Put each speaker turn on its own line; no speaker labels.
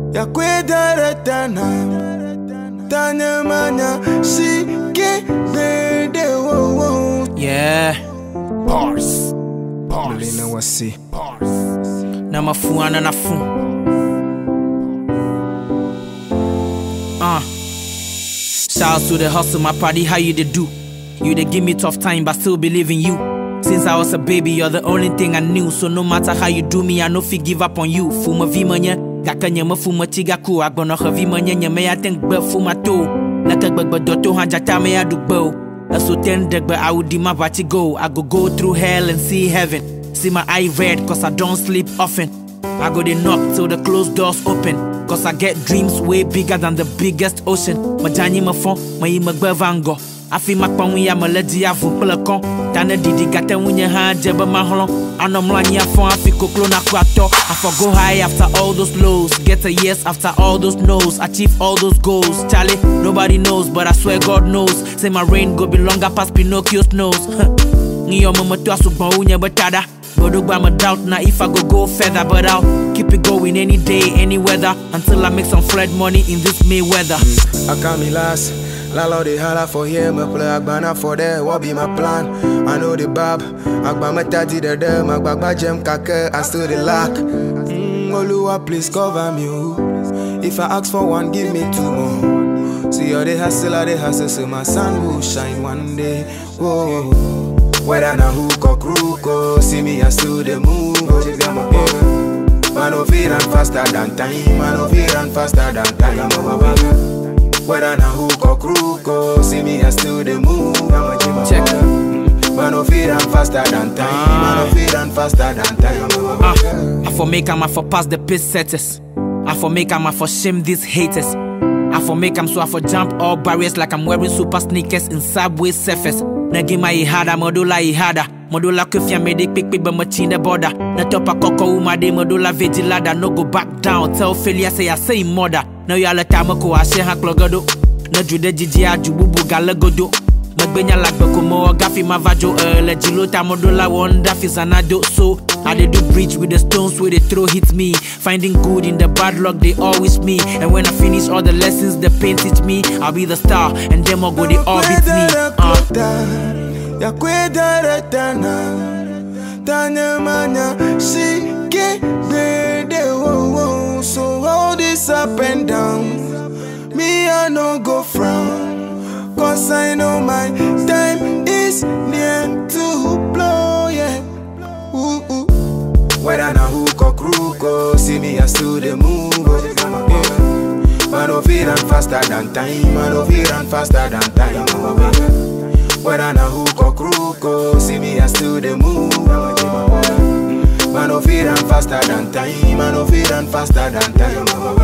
ya kwedara tana tanya manya shike bede wo wo
Yeah,
Pars.
Melina wasi
na mafu ana na fu. Uh. Shouts to the hustle, my party, how you dey do? You dey give me tough time, but still believe in you. Since I was a baby, you're the only thing I knew. So no matter how you do me, I no fit give up on you. Fuma vimanya, gaka nyama fuma tiga ku. Agbono ha vimanya nyama ya think be fuma to. Naka gbagba doto han jata me ya dugbo. Aso ten degba I would my bati go. I go go through hell and see heaven. See my eye red cause I don't sleep often. I go dey knock till the closed doors open. Cause I get dreams way bigger than the biggest ocean. Majanyi ma fon, ma yi ma gbe vango. Afi ma kpa ya ma le di avu kple kɔn. Tane didi gate ŋunye hã dze be ma hlɔ̃. Anɔ mlɔ anyi afɔ afi koklo naku atɔ. Afɔ go high after all those lows. Get a yes after all those no's. Achieve all those goals. Charlie, nobody knows, but I swear God knows. Say my reign go be longer past Pinocchio's nose. Ngiyo me metu asugbɔn wu nye be tada. Bodogba I'm a doubt now if I go go further, but I'll keep it going any day, any weather, until I make some flood money in this May weather.
Akami last Lalo they holla for here, me play Agbana for there, what be my plan? I know the bab, Agba me tati the dem, Agba gem kake, I still the lack. Mm, Oluwa, please cover me, oh. If I ask for one, give me two more. See how they hustle, how they hustle, so my sun will shine one day. Whoa. Whether na hook or crook, oh, see me, I still the move. Oh, you got my yeah. Man, no fear run faster than time. Man, no fear run faster than time. Oh, my baby. Whether na hook or crook, oh, see me, I still the move. I'm a gym
Check.
Man, no fear run faster than time. Man, no fear run faster than time. Oh, my baby.
Ah, I for make am I for pass the pace setters. I for make am I for shame these haters. I for make am so I for jump all barriers like I'm wearing super sneakers in subway surface. Na give my ihada, modula ihada. Modula kufia me dik pick pick but much in the border. Na topa koko uma de modula vigilada. No go back down. Tell failure say I say mother. Now you all the time ko I share haklogado. Na jude jiji aju bubu galagodo. Magbenya lagbe komo gafi mavajo ele jilota modola wonder fi zanado so I dey do bridge with the stones where they throw hit me Finding good in the bad luck they always me And when I finish all the lessons the pain teach me I'll be the star and them all go they all beat me uh.
ya kwedara tana tanya manya shike bede wo wo so all this up and down me I no go frown cause I know my time is near to blow yeah ooh, ooh. whether na hook or crook oh see me I still the move oh, yeah. Man, no fear run faster than time. Man, no fear run faster than time. Oh, baby. Whether na hook or crook, oh, see me, I still the move. Man, no fear run faster than time. Man, no fear run faster than time. Oh,